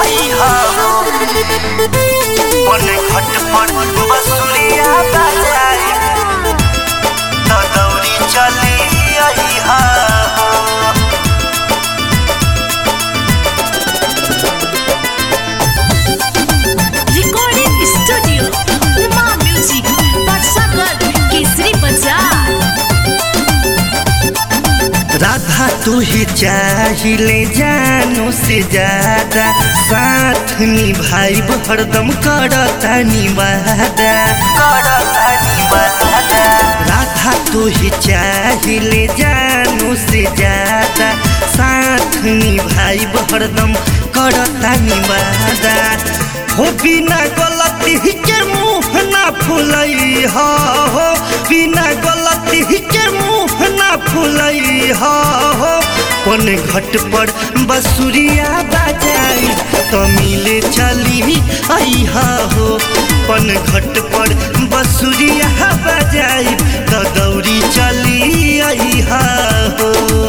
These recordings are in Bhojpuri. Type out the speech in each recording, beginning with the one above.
आई हो पने घट पर बसुरिया बजाई तो दौड़ी चली आई हो Recording Studio Uma Music Patsagar Kesri Bazaar Radha तू ही चाहिए जानो से ज्यादा साथ निभाई हरदम करता निवादा करता निवादा राधा तू ही चाहिए जानो से ज्यादा साथ निभाई हरदम करता निवादा हो बिना गलती के मुंह ना फुलई हो हो बिना गलती के मुंह ना फुलई हो हो पन घट पर बसुरिया बजाई तो मिले चली आई हो पन घट पर बसुरिया बजाई तो दौड़ी चली आई हो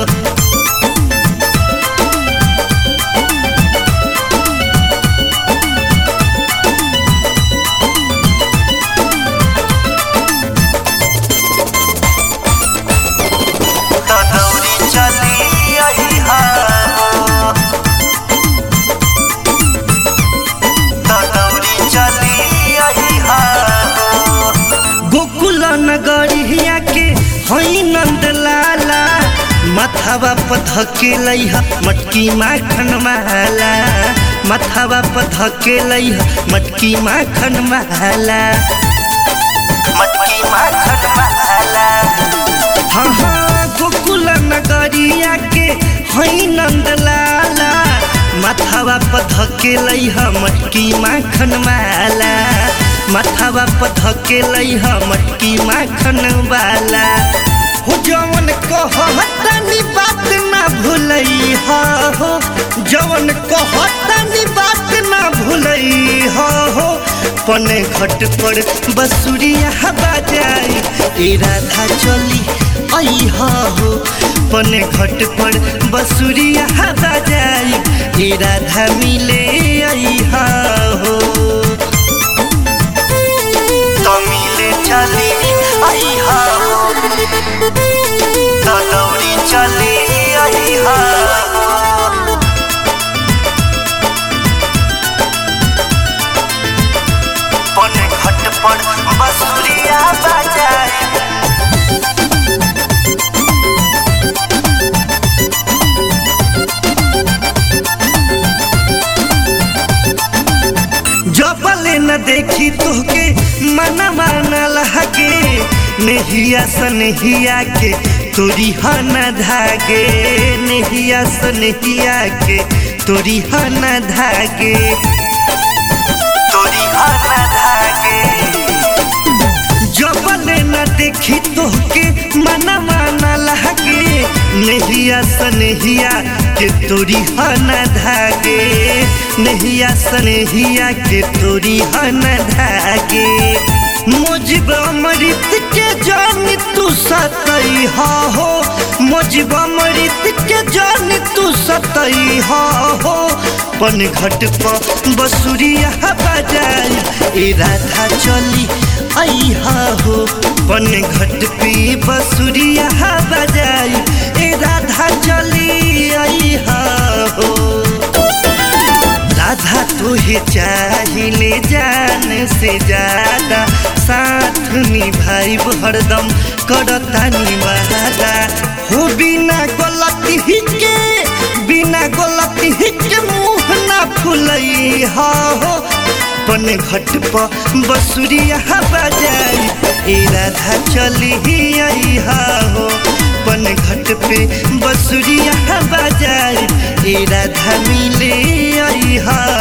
तो दौड़ी चली आई हो तो दौड़ी चली आई हो गोकुल नगरिया के हई नंद लाला मथावा पधके लैहा मटकी माखन माला मथावा पधके लैहा मटकी माखन माला मटकी माखन माला हाँ हाँ गोकुल नगरिया के हई नंद लाला माथावा पधके लैहा मटकी माखन माला माथावा पधके लैहा मटकी माखन वाला हो जवन कहतनी बात ना भूलई हो जवन कहतनी बात ना भूलई हो पने घट पर बसुरिया बजाई ए राधा चली आई हो पने घट पर बसुरिया बजाई ए राधा मिले आई हो तो मिले चली आई हो तो दौड़ी चली आई हो पने घट पर बसुरिया बजाई जबले न देखी तोहके मनवा न लहके नेहिया सनहिया के तोरी हन धागे नेहिया सनहिया के तोरी हन धागे तोरी हन धागे जबले न देखी तोहके मनवा न लहके नेहिया सनहिया के तोरी हन धागे नेहिया सनहिया के तोरी हन धागे मुजिब अमृत के जान तू सतई हो मुजिब अमृत के जान तू सतई हो पन घट पर बसुरिया बजाई ए राधा चली आई हो पन घट पे बसुरिया बजाई ए राधा चली आई हो राधा तुहे चाहिए जान से ज्यादा साथ निभाई हरदम करता निवादा हो बिना गलती के बिना गलती के मुंह ना फुलई हो पन घट पर बसुरिया बजाई ए राधा चली आई हो पन घट पे बसुरिया बजाई ए राधा मिले आई हा